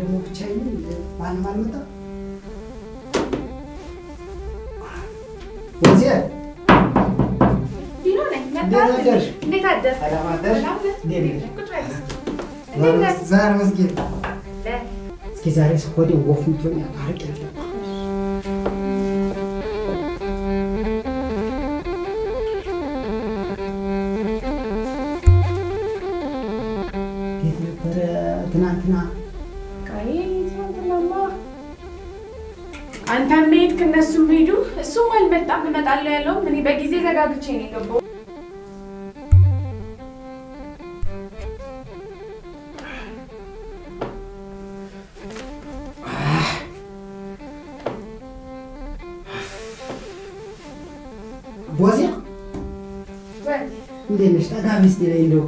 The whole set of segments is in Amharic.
ደግሞ ብቻዬን ማንም አልመጣም። ወይዘ ቢሮ ነኝ። እንዴት አደርሽ? እንዴት አደርሽ? ሰላም አደርሽ? ሰላም ነህ? እንዴት ነሽ? ቁጭ በል እስኪ። እንዴት ነህ? ዛሬ መስጌጥ ለ- እስኪ ዛሬ ስኮዴ ወፍ ምትሆን አርቅ ያለ እንዴት ነበረ ትናንትና? አይ ትናንትናማ አንተም ሄድክ እነሱም ሄዱ። እሱም አልመጣም። እመጣለሁ ያለውም እኔ በጊዜ ዘጋግቼ ነው የገባው። ቦዜ ወይ እንዴት ነሽ? ጠጋ ሚስት ላይ እንደው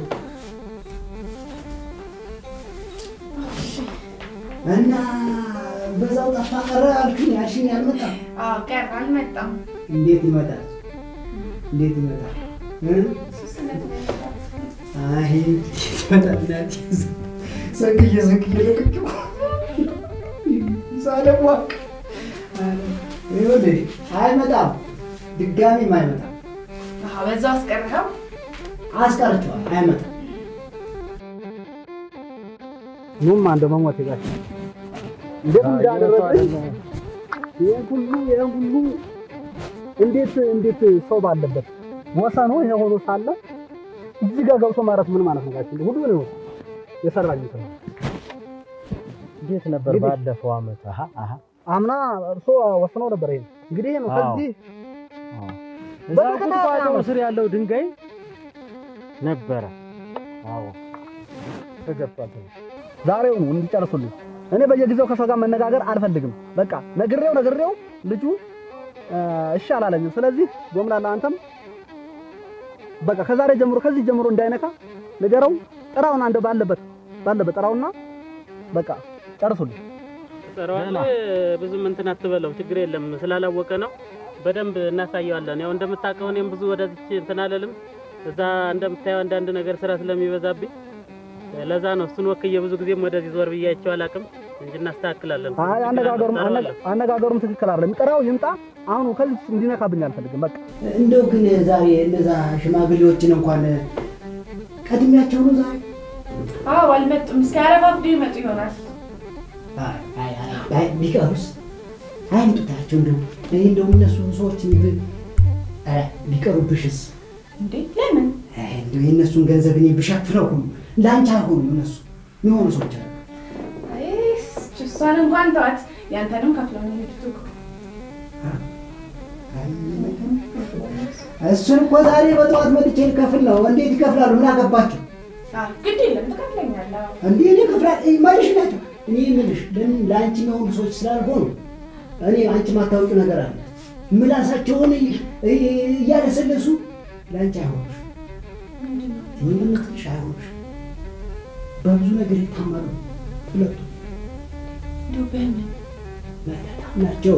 እና በዛው ጠፋ ቀረ አልኩኝ ያልሽኝ አልመጣም። አዎ ቀር አልመጣም። እንዴት ይመጣል? እንዴት ይመጣል? እ? እሱስ እውነት ነው ያልኩት። አይ እንዴት ይመጣል? እናቴ ሰንግዬ ሰንግዬ ለቅቄ ሳለሟቅ ይኸውልሽ አይመጣም፣ ድጋሚም አይመጣም። አዎ በዛው አስቀርኸው። አስቀርቼዋለሁ፣ አይመጣም። ኑማ እንደ መሞት ጋር እንዴት እንዳደረግኝ ይሄን ሁሉ ይሄን ሁሉ እንዴት እንዴት ሰው ባለበት ወሰኑ ይሄ ሆኖ ሳለ እዚህ ጋር ገብቶ ማለት ምን ማለት ነው? ጋሽ ሁሉ ነው የሰራኝ ሰው እንዴት ነበር እንግዲህ- ባለፈው አመት? አሀ አሀ አምና እርሶ ወስነው ነበር። ይሄን እንግዲህ ይሄ ነው አዎ። ከዚህ እዛ በተከታታይ ቁጥቋጦ አመት። ስር ያለው ድንጋይ ነበረ። አዎ ተገብቷል። ዛሬው ነው እንዲጨርሱልኝ። እኔ በየጊዜው ከሰው ጋር መነጋገር አልፈልግም። በቃ ነግሬው ነግሬው ልጁ እ፣ እሺ አላለኝም። ስለዚህ ጎምላላ አንተም በቃ ከዛሬ ጀምሮ ከዚህ ጀምሮ እንዳይነካ ንገረው። ጥራውና እንደ ባለበት ባለበት ጥራውና በቃ ጨርሱልኝ። ትሰራዋለህ። ብዙም እንትን አትበለው፣ ችግር የለም ስላላወቀ ነው። በደንብ እናሳየዋለን። ያው እንደምታውቀው እኔም ብዙ ወደዚች እንትን አልልም። እዛ እንደምታየው አንዳንድ ነገር ስራ ስለሚበዛብኝ ለዛ ነው እሱን ወክዬ ብዙ ጊዜም ወደዚህ ዞር ብያቸው አላውቅም እንጂ እናስተካክላለን። አይ አነጋገሩም እንሰራዋለን። አነጋገሩም ትክክል አይደለም። ጥራው ይምጣ። አሁን ከዚህ እንዲነካብኝ አልፈልግም። በቃ እንደው ግን ዛሬ እነዛ ሽማግሌዎችን እንኳን ቀድሚያቸው ነው ዛሬ አዎ አልመጡም። እስኪ አረፋፍዶ ይመጡ ይሆናል። አይ አይ አይ አይ ቢቀሩስ አይምጡታቸው እንደው እኔ እንደው እነሱ ሰዎች ብ ኧረ ቢቀሩብሽስ እንዴ ለምን? አይ እንደው የእነሱን ገንዘብ እኔ ብሸፍነው ሁሉ ለአንቺ አይሆኑም እነሱ የሚሆኑ ሰዎች አሉ አይ እሷን እንኳን ተዋት። ያንተንም ከፍለው ነው የሄዱት እኮ። እሱን እኮ ዛሬ በጠዋት መጥቼ ልከፍል ነው እንዴት ይከፍላሉ ምን አገባቸው አዎ ግድ የለም ትከፍለኛለህ። አዎ። እንዴ እኔ ከፍላል ማለሽ ናቸው እኔ የምልሽ ለምን ለአንቺ የሚሆኑ ሰዎች ስላልሆኑ እኔ አንቺ ማታወቂው ነገር አለ ምላሳቸውን እይ- እይ- እያለሰለሱ ለአንቺ አይሆኑሽ እኔ የምትልሽ አይሆኑሽ በብዙ ነገር ይታማሉ ሁለቱ እንደው በምን በጣም ናቸው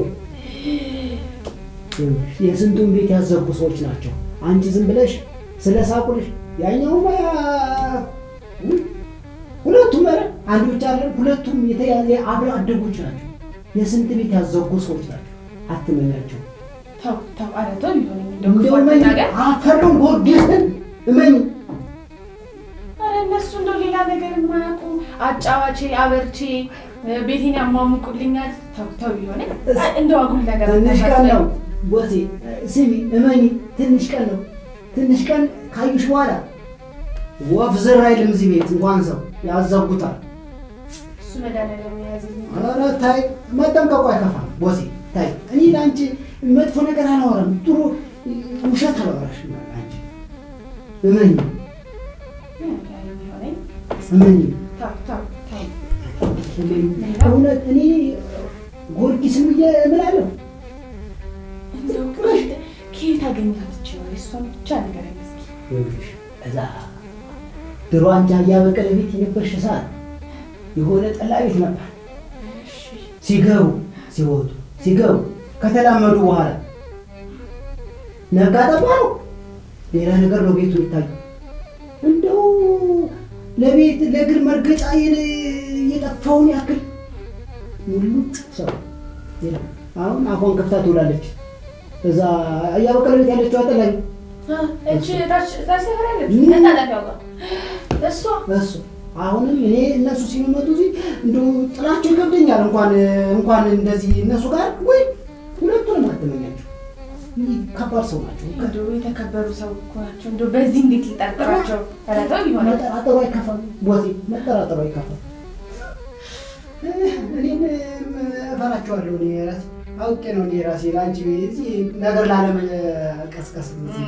የስንቱን ቤት ያዘጉ ሰዎች ናቸው አንቺ ዝም ብለሽ ስለ ሳቁልሽ ያኛው ሁለቱም ኧረ አንድ ብቻ አይደለም ሁለቱም የተያዘ አብረ አደጎች ናቸው የስንት ቤት ያዘጉ ሰዎች ናቸው አትመኛቸው ተው ተው፣ ኧረ ተው ቢሆንም እንደው እንደው ክፉ እመኝ አትናገር። አፈሩን ጎርዴትን እመኝ ኧረ እነሱ እንደው ሌላ ነገር የማያውቁ አጫዋቼ አበርቼ ቤቴን ያሟሙቁልኛል። ተው ተው ቢሆንም እንደው አጉል ነገር ትንሽ ቀን አታሳስበኝ። ነው ቦሴ ስሚ እመኝ ትንሽ ቀን ነው ትንሽ ቀን ካዩሽ በኋላ ወፍ ዝር አይልም እዚህ ቤት እንኳን ሰው ያዘጉታል እሱ መድኃኒዓለም የያዘልኝ ኧረ ታይ መጠንቀቁ አይከፋም ቦሴ ታይ እኔ ለአንቺ መጥፎ ነገር አላወራም ጥሩ ውሸት አላወራሽም አንቺ እመኝ የሚሆነኝ እመኝ ተው ተው ተው። እውነት እኔ ጊዮርጊስም ብዬ እምላለሁ እንደው ከየት ከየት አገኘሃት ነው? የእሷን ብቻ ነገር አይመስል ይኸውልሽ እዛ ድሮ አንቺ እያበቀለ ቤት የነበርሽ ሰዓት የሆነ ጠላ ቤት ነበር። ሲገቡ ሲወጡ ሲገቡ ከተላመዱ በኋላ ነጋ ጠባ ነው። ሌላ ነገር ነው ቤቱ የሚታየው። እንደው ለቤት ለእግር መርገጫ የነ- የጠፋውን ያክል ሙሉጭ ሰው የለም። አሁን አፏን ከፍታ ትውላለች። እዛ እያበቀለ ቤት ያለችው አጠላኝ እቺ ታች ታች ሰፈር ያለች መታጠፊያው ጋር እሷ እሱ አሁንም እኔ እነሱ ሲመጡ እዚህ እንደው ጥላቸው ይከብደኛል። እንኳን እንኳን እንደዚህ እነሱ ጋር ወይ ሁለቱንም አትመኛቸው። ይህ ከባድ ሰው ናቸው። እንደው የተከበሩ ሰው እኮ ናቸው። እንደው በዚህ እንዴት ልጠርጥራቸው? ኧረ ተው ይሆናል። መጠራጠሩ አይከፋም። ቦቴ መጠራጠሩ አይከፋም። እኔም እፈራቸዋለሁ። እኔ ራሴ አውቄ ነው እኔ ራሴ ለአንቺ እዚህ ነገር ላለመቀስቀስ እዚህ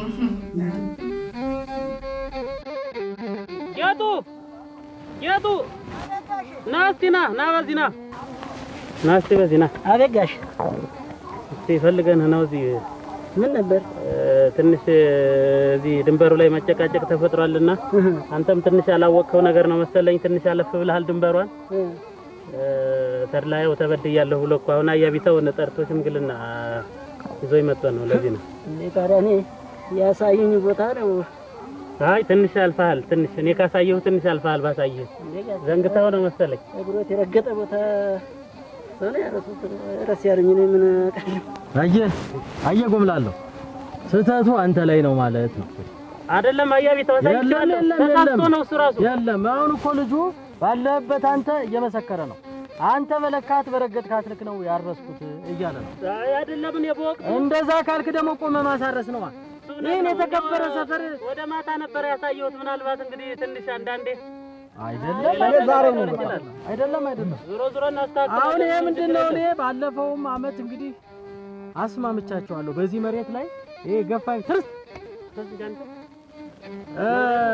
ጌጡ ጌጡ ና እስቲ ና ና በዚህ ና ና እስቲ በዚህ ና አቤት ጋሽ እስቲ ፈልገንህ ነው እዚህ ምን ነበር? እ፣ ትንሽ እ፣ እዚህ ድንበሩ ላይ መጨቃጨቅ ተፈጥሯልና አንተም ትንሽ ያላወቅኸው ነገር ነው መሰለኝ። ትንሽ አለፍ ብለሃል ድንበሯን። እ፣ ተድላየው ተበድያለሁ ብሎ እኮ አሁን አያቢተው ጠርቶ ሽምግልና ይዞ ይመጣ ነው። ለዚህ ነው። እኔ ታዲያ እኔ ያሳየኝ ቦታ ነው። አይ ትንሽ አልፈሃል። ትንሽ እኔ ካሳየሁ ትንሽ አልፈሃል። ባሳየህ እንዴ ጋሽ ዘንግተኸው ነው መሰለኝ። እግሮት የረገጠ ቦታ ሰው ያረሱት ረስ ያሉኝ እኔ ምን አውቃለሁ? አየህ አየህ ጎምላለሁ ስህተቱ አንተ ላይ ነው ማለት ነው። አይደለም አያቢተው የለም አሳይቼዋለሁ። የለም ተሳስቶ የለም ነው እሱ ራሱ የለም። አሁን እኮ ልጁ ባለበት አንተ እየመሰከረ ነው። አንተ በለካት በረገጥካት ልክ ነው ያረስኩት እያለ ነው። አይ አይደለም እኔ በወቅቱ እንደዛ ካልክ ደግሞ ቆመ ማሳረስ ነዋ። ይህን የተከበረ ሰፈር ወደ ማታ ነበር ያሳየሁት። ምናልባት እንግዲህ ትንሽ አንዳንዴ አይደለም ሌላ ዛሬ ነው ነገር ይችላል። አይደለም አይደለም። ዞሮ ዞሮ እናስተካክላለን። አሁን ይሄ ምንም ምንድን ችግር ነው? የለም። እኔ ባለፈውም አመት እንግዲህ አስማምቻቸዋለሁ በዚህ መሬት ላይ ይሄ ገፋኝ ትርስ እ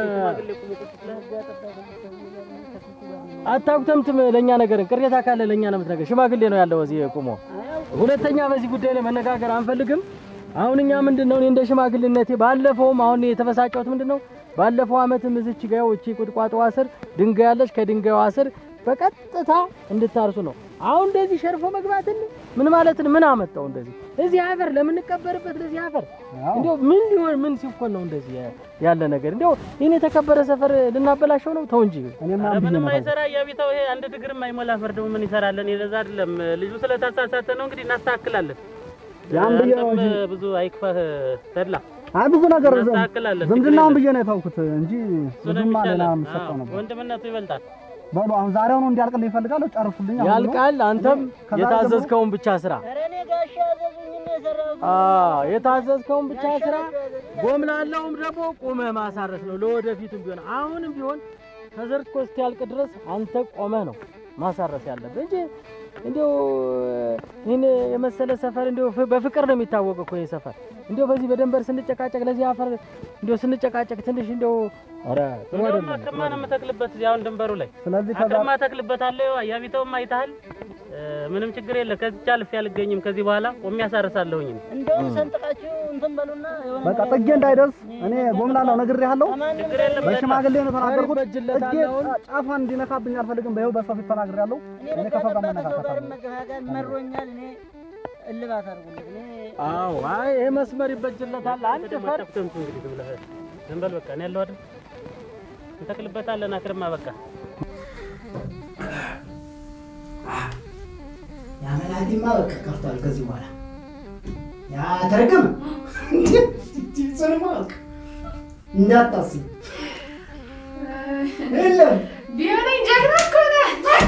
አታጉተምትም ለእኛ ነገርን ቅሬታ ካለ ለእኛ ነው የምትነገር። ሽማግሌ ነው ያለው እዚህ ቁሞ። ሁለተኛ በዚህ ጉዳይ ላይ መነጋገር አንፈልግም። አሁን እኛ ምንድን ነው እኔ እንደ ሽማግሌነቴ ባለፈውም አሁን የተበሳጨሁት ምንድን ነው ባለፈው አመትም እዚች ጋ ይኸው እቺ ቁጥቋጦዋ ስር ድንጋይ ያለች ከድንጋይዋ ስር በቀጥታ እንድታርሱ ነው። አሁን እንደዚህ ሸርፎ መግባትን ምን ማለትን ምን አመጣው? እንደዚህ እዚህ አፈር ለምንቀበርበት ለዚህ አፈር እንዲያው ምን ሊሆን ምን ሲኮን ነው እንደዚህ ያለ ነገር? እንዲያው ይህን የተከበረ ሰፈር ልናበላሸው ነው? ተው እንጂ እኔማ ኧረ ብዬ ምንም ነበር። አይሰራ እያቢተው ይሄ አንድ ድግርም አይሞላ ፈርድ ምን ይሰራለን? የለዛ አይደለም ልጁ ስለተሳሳተ ነው። እንግዲህ እናስተካክላለን። ያን ብዬ ነው አንተም እንጂ ብዙ አይክፋህ ተድላ አይ ብዙ ነገር እናስተካክላለን። ዝምድናውን ችግር ብዬ ነው የተውኩት እንጂ የለም። እሱ ነው ብዙማ ሌላ የሚሻለው። የምሰጠው አዎ፣ ነበር። ወንድምነቱ ይበልጣል። በሉ አሁን ዛሬውኑ እንዲያልቅልኝ ይፈልጋለሁ። ጨርሱልኝ። አሁን ነው። ያልቃል። አንተም ከዛሬ የታዘዝከውን ብቻ ስራ ኧረ እኔ ጋሽ ያዘዙኝ ነው የሰራሁት። አዎ የታዘዝከውን ብቻ ስራ። ጎምላለውም ደግሞ ቁመህ ማሳረስ ነው ለወደፊቱም ቢሆን አሁንም ቢሆን ተዘርቶ እስኪያልቅ ድረስ አንተ ቆመህ ነው ማሳረስ ያለብህ እንጂ እንዲያው ይህን የመሰለ ሰፈር እንዲያው ፍ- በፍቅር ነው የሚታወቅ እኮ ይህ ሰፈር እንዲያው በዚህ በደንበር ስንጨቃጨቅ ለዚህ አፈር እንዲያው ስንጨቃጨቅ ትንሽ እንዲያው ኧረ ጥሩ እንደውም አይደለም። አክርማ ነው የምተክልበት እዚህ አሁን ድንበሩ ላይ ስለዚህ ከዛ አክርማ ተክልበታለሁ። አያቢተውም አይተሃል። እ፣ ምንም ችግር የለ። ከዚች አልፌ አልገኝም። ከዚህ በኋላ ቆሜ ያሳርሳለሁኝ። እንደውም ሰንጥቃችሁ እንትን በሉና የሆነ በቃ ነገር ጥጌ እንዳይደርስ እኔ ጎምላለው ነግሬሃለሁ። ከማንም ችግር የለም። በሽማግሌ ነው የተናገርኩት። ይበጅለታል ጥጌ አሁን። ጫፏን እንዲነካብኝ አልፈልግም። በይኸው በሰው ፊት ተናግሬያለሁ። እኔ እኔ ከሰው ጋር በቃ ከሰው ጋር መነካካት መገፋጋት መሮኛል። እኔ እልባት አድርጉልኝ። እኔ አዎ አይ ይሄ መስመር ይበጅለታል። አንድ ደግሞ ፈር አታፍተምቱ እንግዲህ ዝም ብለህ ዝም በል በቃ። እኔ ያለው አይደል እንተክልበታለን። አክርማ በቃ ያመላቲማ በቃ ቀርቷል። ከዚህ በኋላ ያ ተረገመ ጽንማ በቃ እንዳታስብ የለም ቢሆነኝ ጀግና እኮ ነህ።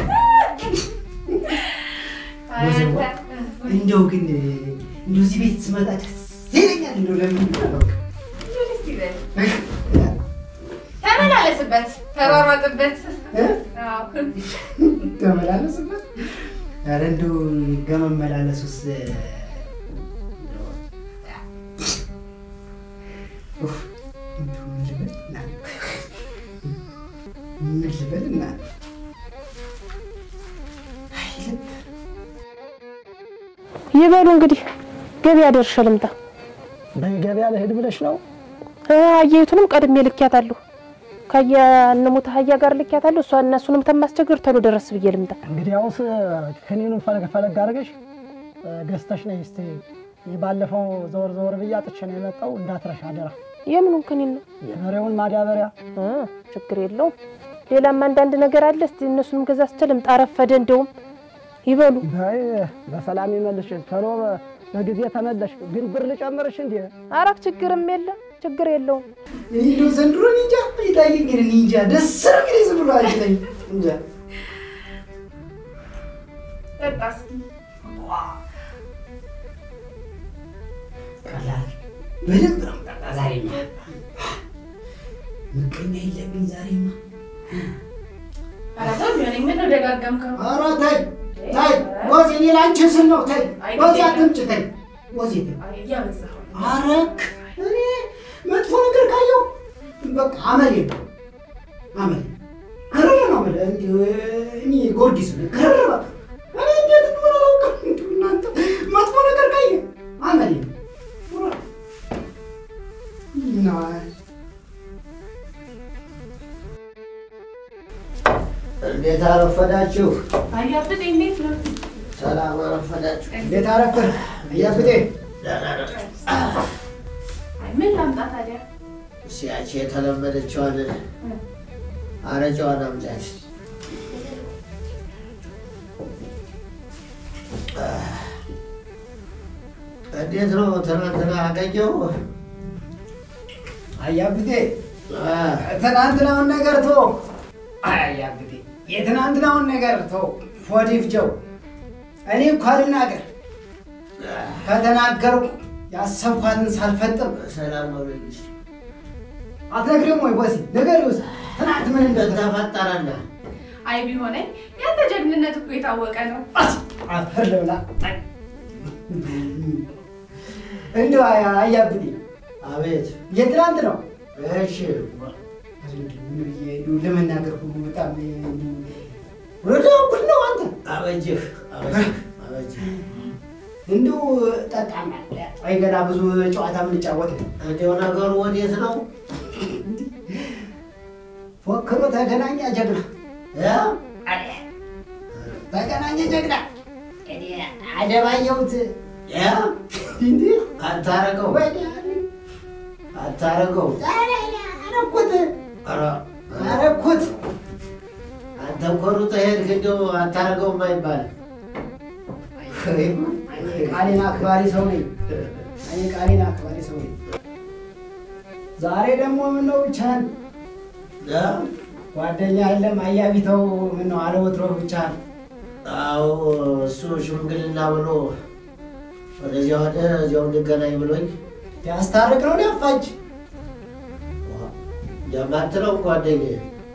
አይ አንተ፣ እንደው ግን እንደው እዚህ ቤት ስመጣ ደስ ይለኛል። እንደው ለምን በቃ እንደው ደስ ይበል። ተመላለስበት፣ ተሯሯጥበት። እ? አዎ። ተመላለስበት። ኧረ እንደው ከመመላለሱስ እንደው ኡፍ፣ እንደው ምን ልበል እናንተ? ምን ልበል እናንተ? አይ ልብ ይበሉ እንግዲህ ገበያ ደርሼ ልምጣ። በገበያ ልሄድ ብለሽ ነው? እ፣ አህያይቱንም ቀድሜ ልኪያታለሁ። ከየነሙት አህያ ጋር ልኪያታለሁ። እሷ እነሱንም ተማስቸግር ተሎ ደረስ ብዬ ልምጣ። እንግዲህ አሁንስ ከኔኑ ፈለግ ፈለግ አድርገሽ ገዝተሽ ነይ እስቲ። ባለፈው ዘወር ዘወር ብዬ አጥቼ ነው የመጣው። እንዳትረሽ አደራ። የምኑን ክኒን ነው? የበሬውን ማዳበሪያ እ፣ ችግር የለውም። ሌላም አንዳንድ ነገር አለ። እስቲ እነሱንም ገዛዝቼ ልምጣ። ረፈደ እንደውም ይበሉ። በይ በሰላም ይመልሽ። ቶሎ በጊዜ ተመለሽ። ግን ብር ልጨምርሽ እንዴ? አረፍ ችግርም የለም ችግር የለውም። እንደው ዘንድሮ እኔ እንጃ ይታየኝ ግን እኔ እንጃ ደስ ነው እንግዲህ ዝም ብሎ አይለኝ እንጃ ጠጣ እስኪ። ቀላል በደንብ ነው የምጠጣ ዛሬማ። ምቀኛ የለብኝ ዛሬማ። ኧረ ተው ቢሆነኝ ምነው ደጋገምከው? ኧረ ተይ ተይ ወዜ እኔ ላንቺ ስል ነው ተይ ወዜ አትምጭ ተይ ወዜ ተይ አይ እያበዛኸው ነው። አረክ እኔ መጥፎ ነገር ካየው በቃ አመሌ ነው አመሌ ክርር ነው አመሌ እንዲሁ እኔ ጊዮርጊስ ነኝ ክርር በቃ እኔ እንዴት እንደሆነ አላውቅም እንዲሁ እናንተ መጥፎ ነገር ካየ አመሌ ነው እና እንዴት አረፈዳችሁ? አያብጥ እንዴት ነው? ሰላም አረፈዳችሁ? እንዴት አረፈር እያብጤ ደህና ነን። አይ ምን ላምጣ ታዲያ? ሲያች የተለመደችዋን አረጫዋን አምጫች። እንዴት ነው ትናንትና አገኘው? አያብጤ ትናንትናውን ነገር ቶ አያብጤ የትናንትናውን ነገር ቶ ፎዲፍጀው እኔ እኮ አልናገር ከተናገርኩ ያሰብኳትን ሳልፈጥም ሰላም ነው ልጅ አትነግሪም ወይ ቦሲ ነገር ይውስ ትናንት ምን እንደተፈ ተፈጠረና አይ ቢሆነኝ ያንተ ጀግንነት እኮ የታወቀ ነው። አፈር ልብላ እንደው አያብጤ አቤት። የትናንት ነው እሺ ለመናገር ሁሉ በጣም ወደ እኩል ነው አንተ አበጅህ አበጅህ አበጅህ። እንዲሁ ጠጣና አይ ገና ብዙ ጨዋታ የምንጫወት ነው። እንዲያው ነገሩ ወዴት ነው? ፎክሮ ተገናኘ ጀግና እ? ተገናኘ ጀግና እኔ አደባየሁት እ? እንዲህ አታረገው ወዲያ አታረገው። አረኩት ኧረ አረኩት አንተ እኮ ሩጠህ ሄድክ። እንደው አታረገውም አይባልም። ቃሌን አክባሪ ሰው ነኝ። እኔ ቃሌን አክባሪ ሰው ነኝ። ዛሬ ደግሞ ምነው ብቻህን እ? ጓደኛ የለም አያቢተው ምነው አለወትሮ ብቻህን አዎ እሱ ሽምግልና ብሎ ወደዚያ ወደ እዚያው እንገናኝ ብሎኝ ያስታርቅ ነው ሊያፋጅ የማትለው ጓደኛዬ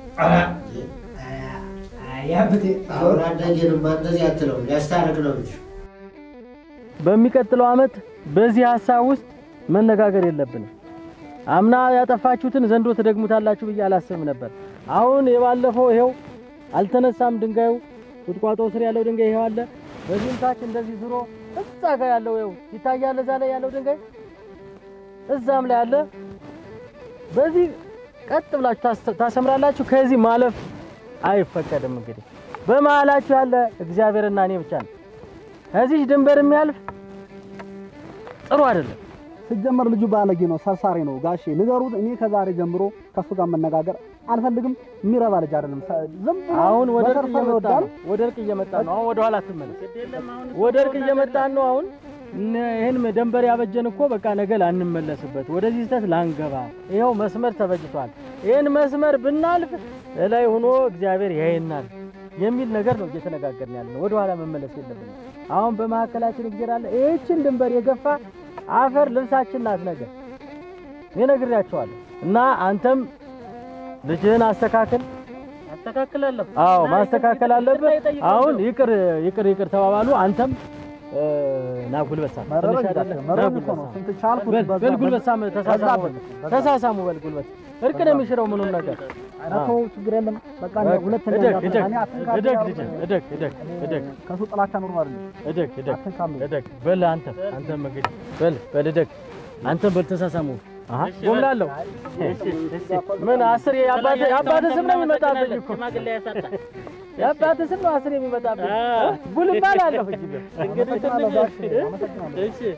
ያብቴ አሁን አደጌንማ እንደዚህ አትለው ሊያስታርቅ ነው እንጂ በሚቀጥለው ዓመት በዚህ ሀሳብ ውስጥ መነጋገር የለብንም። አምና ያጠፋችሁትን ዘንድሮ ትደግሙታላችሁ ብዬ አላስብም ነበር። አሁን የባለፈው ይሄው አልተነሳም ድንጋዩ፣ ቁጥቋጦ ስር ያለው ድንጋይ ይሄው አለ። በዚህም ታች እንደዚህ ዙሮ እዛ ጋር ያለው ይኸው ይታያል። እዛ ላይ ያለው ድንጋይ እዛም ላይ አለ። በዚህ ቀጥ ብላችሁ ታስ- ታሰምራላችሁ። ከዚህ ማለፍ አይፈቀድም። እንግዲህ በመሀላችሁ ያለ እግዚአብሔርና እኔ ብቻ ነው። ከዚህ ድንበር የሚያልፍ ጥሩ አይደለም። ሲጀመር ልጁ ባለጌ ነው፣ ሰርሳሪ ነው። ጋሼ ንገሩት። እኔ ከዛሬ ጀምሮ ከሱ ጋር መነጋገር አልፈልግም። የሚረባ ልጅ አይደለም። ሰ- ዝም ብሎ አሁን ወደ እርቅ በሰርሰር እየመጣ ይወዳል። ነው። ወደ እርቅ እየመጣ ነው። አሁን ወደ ኋላ አትመለስ። ወደ እርቅ እየመጣን ነው። አሁን እነ- ይህን ደንበር ያበጀን እኮ በቃ ነገ ላንመለስበት፣ ወደዚህ ስህተት ላንገባ፣ ይኸው መስመር ተበጅቷል። ይህን መስመር ብናልፍ እላይ ሆኖ እግዚአብሔር ያየናል የሚል ነገር ነው እየተነጋገርን ያለ ነው። ወደ ኋላ መመለስ የለብንም። አሁን በመካከላችን እግዚአብሔር አለ። ይህችን ድንበር የገፋ አፈር ልብሳችን ናት ነገር እኔ ነግሬያቸዋለሁ። እና አንተም ልጅህን አስተካክል። አስተካክላለሁ። አዎ እና ማስተካከል ይቅርታ አለብህ። ይጠይቃለሁ። አሁን ይቅር ይቅር ይቅር ተባባሉ። አንተም እ፣ ና ጉልበት ሳም መረረኝ ትንሽ አይደለ? ጋሼ፣ ና መረረኝ ጉልበት እኮ ነው። ሳም። ስንት ቻልኩት በል በዛ- በል ጉልበት ሳም፣ በዛ- ተሳሳሙ በዛ- በዛ- ተሳሳሙ በል ጉልበት። እርቅ ነው የሚሽረው ምኑን ነገር ኧረ ተው፣ ችግር የለም። በቃ እኔ በቃ ሁለተኛ እደግ እንዳትነካ። እደግ እኔ አትንካ እደግ ብያለሁ። ልጄ እደግ እደግ እደግ ከሱ ጥላቻ ኑሮ አይደለም። እደግ እደግ አትንካም። እደግ በል አንተ አንተም እንግዲህ በል በል እደግ አንተም በል ተሳሳሙ። አሃ ጎምላለሁ። ምን አስር የአባትህ የአባትህ ስም ነው የሚመጣብኝ እኮ ሽማግሌ ያሳጣ የአባትህ ስም ነው አስር የሚመጣብኝ አዎ። ጉል እባላለሁ እንጂ እንግዲህ አመሰግናለሁ ትንሽ ጋሼ፣ አመሰግናለሁ። እሺ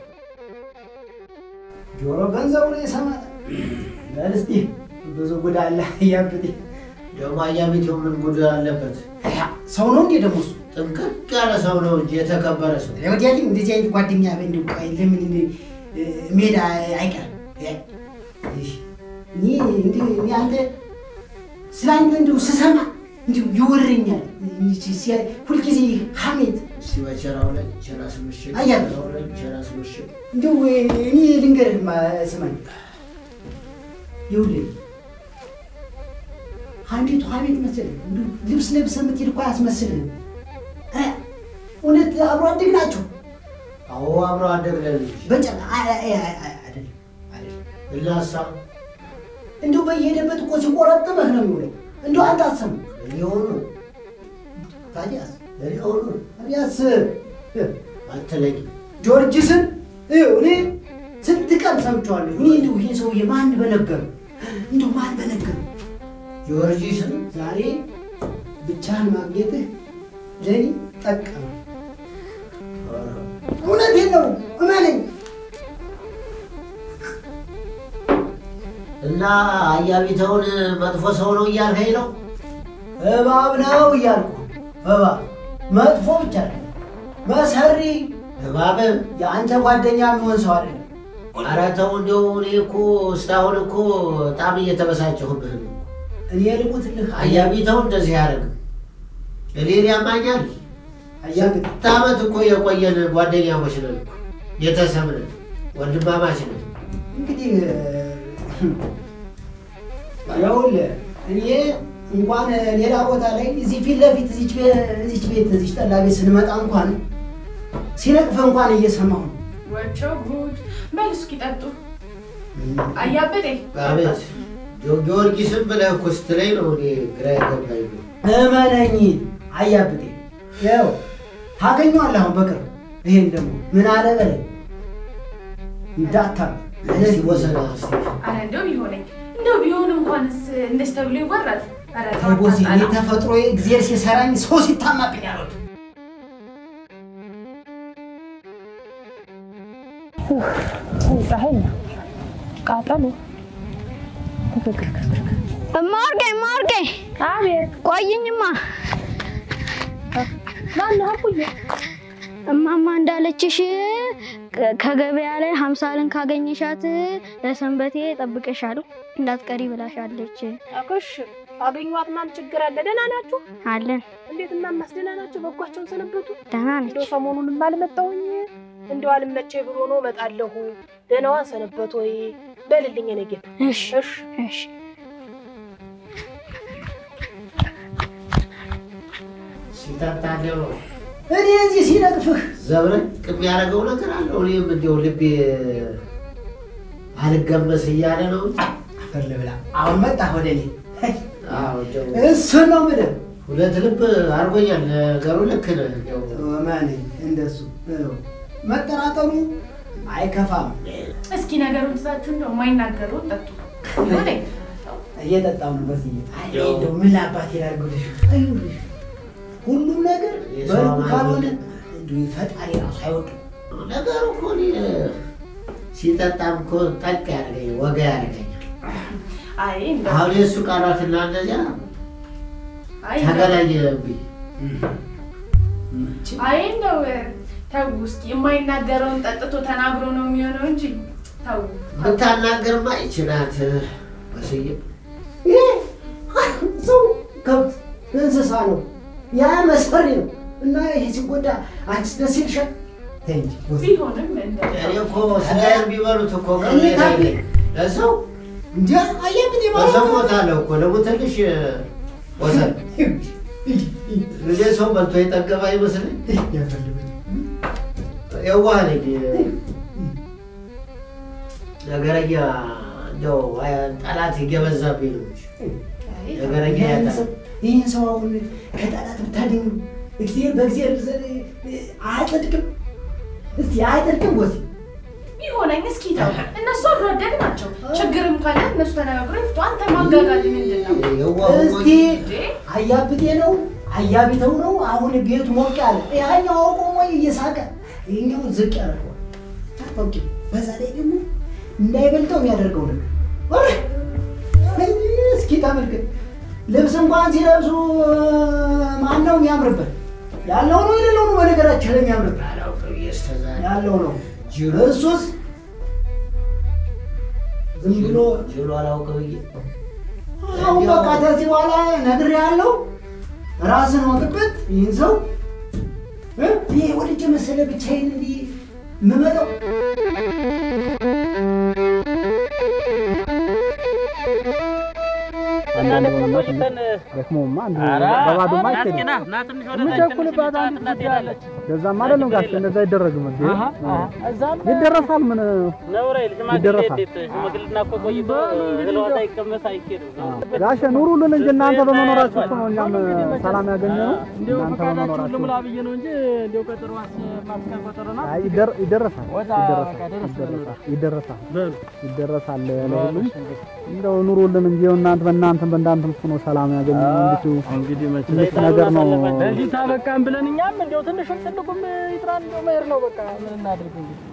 ጆሮ ገንዘቡን የሰማል በል እስቲ ብዙ ጉድ አለ ያብጤ ደግሞ አያቤቴው ምን ጉድ አለበት? ሰው ነው እንዴ ደግሞ እሱ ጥንቅቅ ያለ ሰው ነው እንጂ የተከበረ ሰው ወዲያ ግን እንደዚህ አይነት ጓደኛ እንደው ቆይ ለምን እ፣ ሜዳ አይቀርም? እ፣ እኔ እንዲሁ እኔ አንተ ስለ አንተ እንዲሁ ስሰማ እንዲሁ ይወረኛል። ሲያ- ሁልጊዜ ሐሜት እስቲ በቸራው ላይ ቸራ ስምሽግ አያለሁ። በቸራው ላይ ቸራ ስምሽግ እንዲሁ እኔ ልንገርህማ ስማኝ፣ ይኸውልህ ሐሜቱ ሐሜት መሰለህ እንዲሁ ልብስ ለብሰህ የምትሄድ እኮ አያስመስልህም። እ፣ እውነት አብሮ አደግ ናቸው። አዎ አብሮ አደግ ነን እንጂ በጨ አይ- አይ- አይ- አይ- አይደለም አይደለም እናሳ እንዲሁ በየሄደበት እኮ ሲቆረጥምህ ነው የሚውለው። እንዲሁ አንተ አትሰማም። ሊሆኑ ታዲያስ ሊሆኑ ታዲያስ አትለኝ ጆርጅስን ይኸው እኔ ስንት ቀን ሰምቼዋለሁ። እኔ እንዲሁ ይሄ ሰውዬ ማን በነገሩ እንዲሁ ማን በነገሩ ጊዮርጊስን ዛሬ ብቻህን ማግኘትህ ለእኔ ጠቀመ። እውነቴን ነው እመነኝ። እና አያቢተውን መጥፎ ሰው ነው እያልከኝ ነው? እባብ ነው እያልኩ እባብ መጥፎ ብቻ አይደለም መሰሪ እባብ የአንተ ጓደኛ የሚሆን ሰው አይደለም። ኧረ ተው እንደው እኔ እኮ እስካሁን እኮ በጣም እየተበሳጨሁብህ ነው። እኔ ልሙትልህ አያቢተው እንደዚህ ያደርግ እኔን ያማኛል። አያግጥ ስንት ዓመት እኮ የቆየን ጓደኛሞች ነን እኮ ቤተሰብ ነን፣ ወንድማማች ነን። እንግዲህ ይኸውልህ እኔ እንኳን ሌላ ቦታ ላይ እዚህ ፊት ለፊት እዚች ቤ- እዚች ቤት እዚች ጠላ ቤት ስንመጣ እንኳን ሲነቅፍ እንኳን እየሰማሁ ነው። ወቸው ጉድ በል እስኪ ጠጡ። አያበጤ አቤት ጊዮ- ጊዮርጊስን ብለህ እኮ ስትለኝ ነው እኔ ግራ የገባኝ ነው። እመነኝ አያብጤ ያው ታገኘዋለህ አሁን በቅርብ ይሄን ደግሞ ምን አለ በለኝ እንዳታ እስኪ ወሰና እስኪ አረ እንደው ቢሆነኝ እንደው ቢሆን እንኳንስ እንደዚህ ተብሎ ይወራል። አረ ተው ተቦሲ አታጣላ። ተፈጥሮ እግዚአብሔር ሲሰራኝ ሰው ሲታማብኝ አልወድም። ፀሐይ ነው ቃጠሎ። እማወርቄ እማወርቄ፣ አቤት ቆይኝማ። ማነው አቡዬ? እማማ እንዳለችሽ ከ- ከገበያ ላይ ሀምሳልን ካገኘሻት ለሰንበቴ ጠብቀሻለሁ እንዳትቀሪ ብላሻለች። እሺ አገኘኋት። ማን ችግር አለ? ደህና ናችሁ? አለን እንዴት እናማስ ደህና ናቸው? በጓቸውን ሰነበቱ? ደህና ነች። እንደው ሰሞኑንም አልመጣሁኝ እንደው አልመቼ ብሎ ነው እመጣለሁ። ደህናዋን ሰነበት ወይ በልልኝ የኔ ጌታ። እሺ እሺ እሺ። ሲጠጣለው እኔ እዚህ ሲነቅፍህ ዘብረቅ የሚያደርገው ነገር አለው። እኔም እንዲያው ልቤ አልገመስ እያለ ነው እንጂ አፈር ልብላ። አሁን መጣህ ወደ እኔ አዎ፣ እንዲያው እሱን ነው የምልህ። ሁለት ልብ አድርጎኛል። ነገሩ ልክ ነህ። እንዲያው እመነኝ እንደሱ ይኸው መጠራጠሩ አይከፋም። እስኪ ነገሩን ትታችሁ እንደው የማይናገሩ ጠጡ። ይሆነኝ እየጠጣሁ ነው በዚህ አይ እንደው ምን ላባት ይላርጉልሽ አይውልሽ ሁሉም ነገር የሰው በልኩ አማን ካልሆነ የለም። እንዲሁ ፈጣሪ ራሱ አይወድም። ነገሩ እኮ እኔ ሲጠጣም እኮ ጠቅ ያደርገኛል፣ ወጋ ያደርገኛል። አይ እንደው አሁን የእሱ ቃላትና እንደዚያ አይ እንደው ተገናኘብኝ። አይ እንደው ተው እስኪ የማይናገረውን ጠጥቶ ተናግሮ ነው የሚሆነው እንጂ ተው። ብታናገርማ ይችናት መስዬ ይሄ ሰው ከብት እንስሳ ነው፣ ያ መሰሪ ነው እና ይሄ ሲጎዳ አንቺስ ደስ ይልሻል? ተይ እንጂ ወስድ። ቢሆንም እንደው እኔ እኮ ስጋዬን ቢበሉት እኮ እኔ ታዲያ- ለሰው እንጂ አየብት በሰው ሞታለሁ እኮ ደግሞ ትንሽ ወሰን ልጄ ሰው በልቶ የጠገበ አይመስልኝ። የዋህ ነኝ ነገረኛ እንደው ጠላት እየበዛብኝ ነው እንጂ ነገረኛ ያጣ ይህን ሰው አሁን ከጠላት ብታድኙ እግዚአብሔር በእግዚአብሔር ዘንድ አያጸድቅም? እስቲ አያጸድቅም? ወሲ ቢሆነኝ እስኪ ተው። እነሱ አብሮ አደግ ናቸው። ችግርም ካለ እነሱ ተነጋግረው ይፍቱ። አንተ ማጋጋል ምንድን ነው? የዋህ እስቲ እንዴ? አያብቴ ነው አያቢተው ነው አሁን ቤቱ ሞቅ ያለ ያኛው ቆሞ እየሳቀ ይኛው ዝቅ ያደርገዋል። ታውቂ በዛ ላይ ደግሞ እንዳይበልጠው የሚያደርገው ነገር ኧረ! እስኪ ተመልከት። ልብስ እንኳን ሲለብሱ ማን ነው የሚያምርበት? ያለው ነው የሌለው ነው በነገራችን ላይ የሚያምር አላውቅም እየስተዛ ያለው ነው እሱስ ዝም ብሎ ጅሎ አላውቅም ብዬ አሁን በቃ ከዚህ በኋላ ነግሬሃለሁ። ራስን ወቅበት ይህን ሰው እ? ይሄ ወልጄ መሰለ ብቻዬን እንዲህ የምመጣው እና ደግሞ ቆይተን ደክሞማ አንዱ ኧረ በባዶማ ና እስኪ አይኬድም። ና ና ትንሽ ወደ ታች ትንሽ የምቸኩልባት አንድ እንጫወትና ጉዳይ አለች። ከዛማ አይደለም ጋሽ እንደዛ አይደረግም እንዴ አሀ፣ አሀ። እዛም ይደረሳል ምን ነውር አይደል? ሽማግሌ ይደረሳል። እንዴት ሽማግሌና እኮ ቆይቶ በሉ እንግዲህ እህል ዋጣ እንደው- ይቀመስ አይኬድም። ጋሽ ኑሩልን እንጂ እናንተ በመኖራችሁ እኮ ነው እኛም ሰላም ያገኘነው እንዲያው እናንተ ፈቃዳችሁን በመኖራችሁ ልሙላ ብዬ ነው እንጂ እንዲያው ቀጠሮ ማስቀር ቀጠሮ ናት። አይ ይደር- ይደረሳል ወጣ ይደረሳል በቃ ደረስ ይደረሳል ይደረሳል በሉ ይደረሳል ለሁሉም እንደው ኑሩልን እንጂ እናንተ በእናንተም በእናንተም እኮ ነው ሰላም ያገኘነው እንዲሁ እንግዲህ መቼም ትንሽ ነገር ነው በዚህ ታበቃን ብለን እኛም እንዲያው ትንሹም ትልቁም ይጥራን እንዲያው መሄድ ነው በቃ ምን እናድርግ እንግዲህ